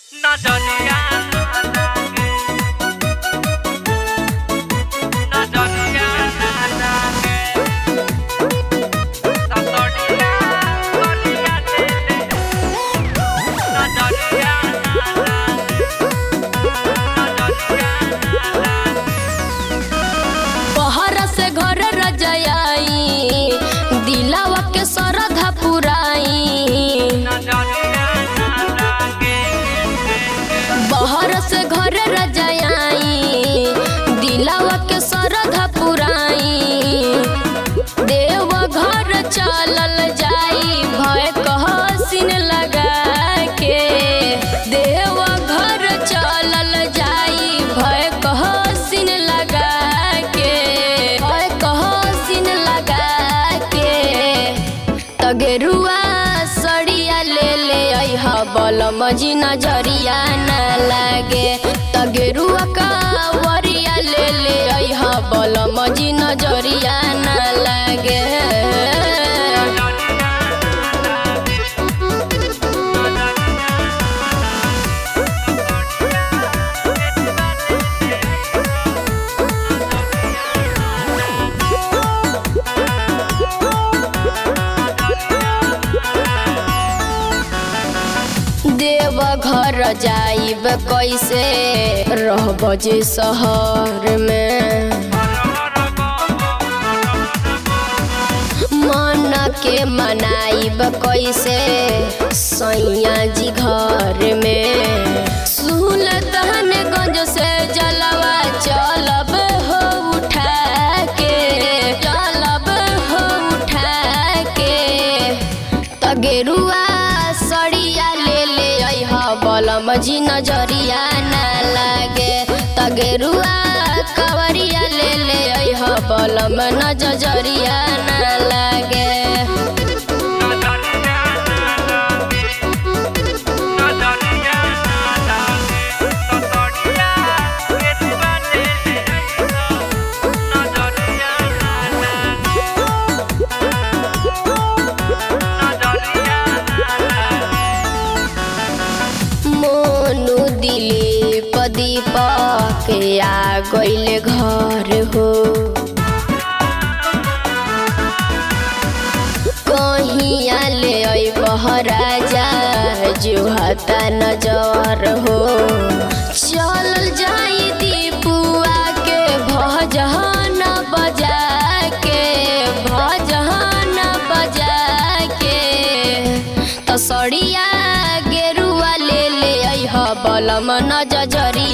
नजरिया लागे नजरिया लागे सतड़िया गलिया तेरे नजरिया लागे नजरिया लागे बहर से घर रजयाई दिलावा के सरधा पुराई नजरिया लागे बहर से घर रजयाई दिलावा के सरधा पुराई देव घर चलल जाई भय कहसिन लगा के देव घर चलल जाई भय कहसिन लगा के भय कहसिन लगा के तगेरुआ सड़िया ले ले अइह बलम जी नजरिया न लागे तगेरुआ कावरिया ले ले अइह बलम जी नजरिया न लागे देव घर जाइब कैसे रहब जे शहर में मन के मनाइब कैसे सैया जी घर में सुलतान गंज से जलवा चलब हो उठा के चलब हो उठा के तगेरुआ सड़िया ले ले अइह बलम जी नजरिया ना लागे तगेरुआ कवरिया ले ले अइह बलम नजरिया ना लागे मोनू दिलीप दीपक आ गइले घर हो कहिया ले अइबह राजा जुहता नजर हो चल जाई दीपुआ के भजन बजा के भजन बजा के तसड़िया गेरुआ ले ले अइह बलम नजरिया